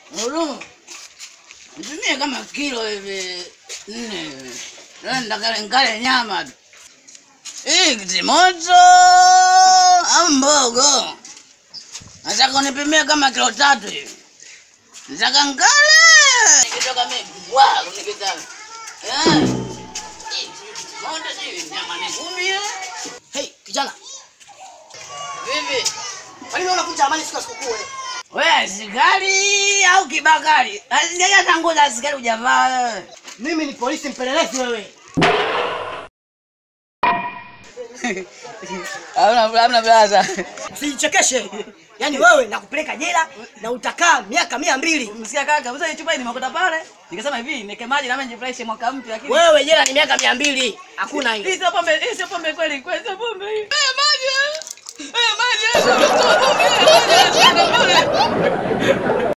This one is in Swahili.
Ulu. Nitumie kama kilo hivi nne hivi. Nenda kale ngale nyama tu. Hii kitimoto au mbogo? Nataka unipimie kama kilo tatu hivi. Nataka ngale. Nikitoka mimi bwa nikitaka. Eh. Hii kitimoto hivi nyama ni kumi eh. Hey, kijana, Vipi? kwa nini unakuja amani siku ya sikukuu wewe? Wewe askari au kibakari? Asijaja tangu za askari hujavaa wewe. Mimi ni polisi mpelelezi wewe. Hamna hamna blaza. Usijichekeshe. Yaani wewe nakupeleka jela na utakaa miaka mia mbili. Msikia kaka, mzee chupa hii nimekuta pale. Nikasema hivi, nike maji na mimi nijifurahishe mwaka mpya lakini Wewe jela ni miaka mia mbili. Hakuna hii hiyo. sio pombe, hii sio pombe kweli, kweli sio pombe hii. Eh maji. Eh maji. Eh maji.